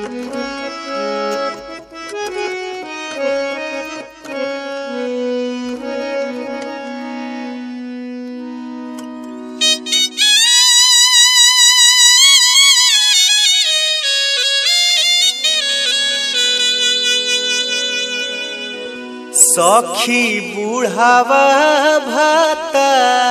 सखी बुढ़ावा भाता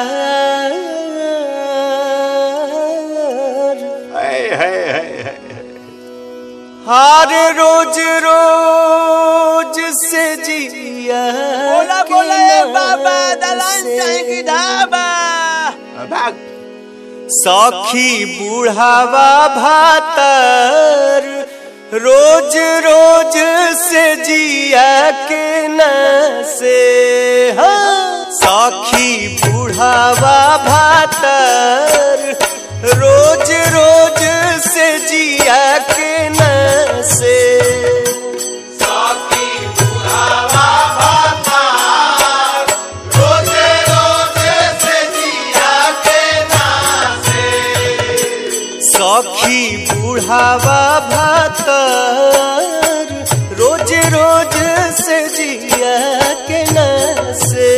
हर रोज रोज से जिया बोला के बोला ए नाम बाबा दलान से। चाहे की ढाबा भाग सखी बुढ़ावा भातर रोज रोज से जिया के न से हाँ। सखी बुढ़ावा भातर रोज रोज से जिया के न से सखी बुढ़ावा भातर रोज रोज से जिया के न से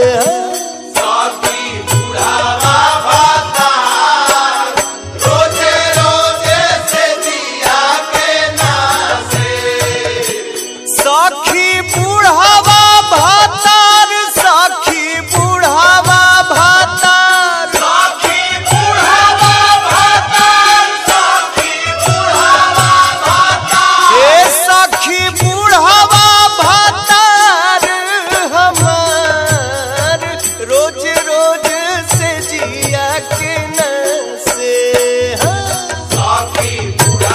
सखी बुढ़ावा भातर सखी बुढ़ावा भातर ए सखी बुढ़ावा भातर हमार रोज रोज से जिया के न से हाँ।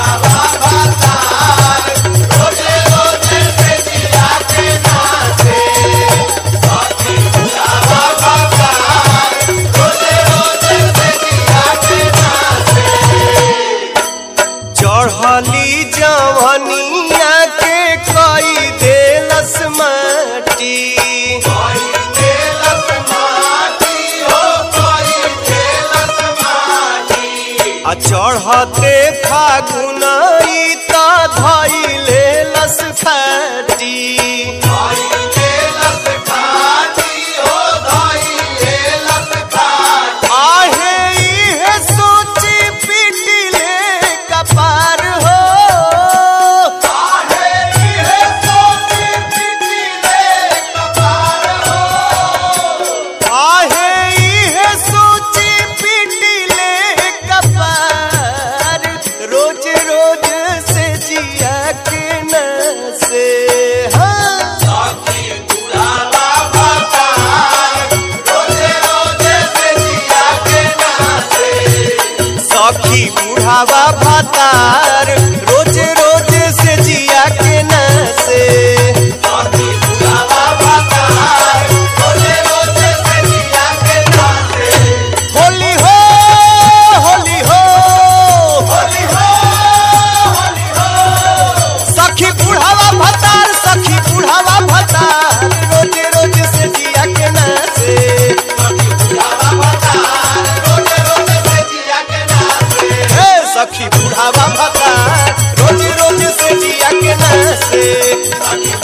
चढ़ली जवनिया के कई देलस माटी आ चढ़ते फागुन ई त धैले लस फाटी आहे इहे सोची पिटिले कपार हो आहे इहे सोची पिटिले कपार रोज रोज से जिया के न से हाँ सखी बुढ़ावा भातार रोज रोज से जिया के न से होली हो होली हो सखी बुढ़ावा भातार सखी बुढ़ावा भातार रोज रोज से जिया के न से हे सखी बुढ़ावा भातार रोज रोज से जिया के न से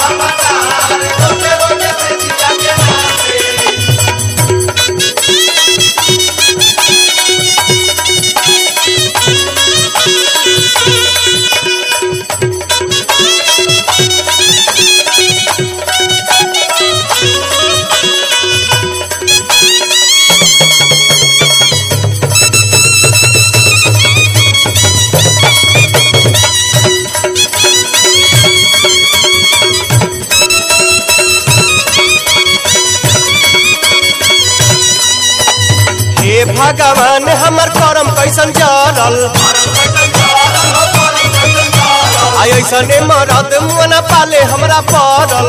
हे भगवान हमर करम कैसन जरल आई ऐसने मरद मुना पाले हमरा पड़ल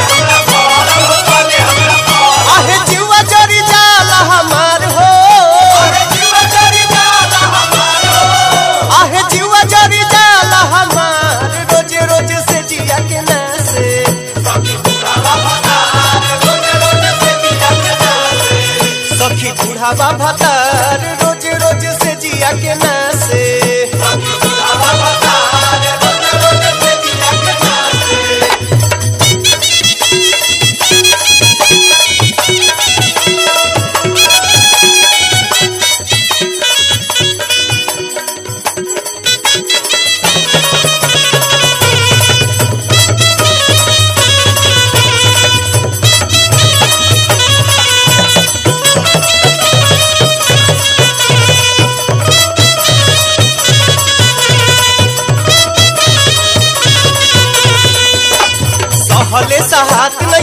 आहे जीवा जरी जाला हमार हो आहे जीवा जरी जाला हमार रोज रोज से जिया के न से सखी बुढ़ावा भतार रोज रोज से जिया के न से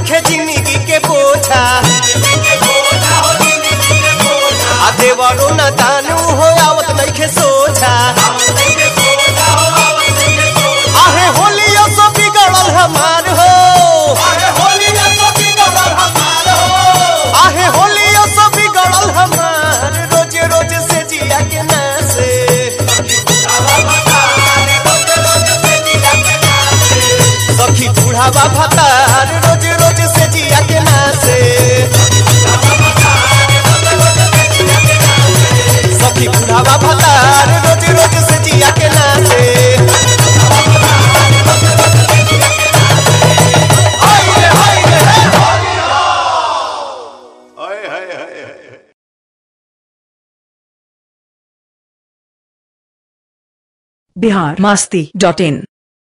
नइखे जिंदगी के बोझा आ देवरो न दानू हो आवत नइखे सोझा आहे होलिया सो बिगड़ल हमार हो आहे होलिया सो बिगड़ल हमार रोज रोज से जिया के नासे सखी बूढ़ावा भतार रोज रोज से जिया के नासे सखी बूढ़ावा भतार रोज रोज से जिया के नासे बिहार मास्ती डॉट इन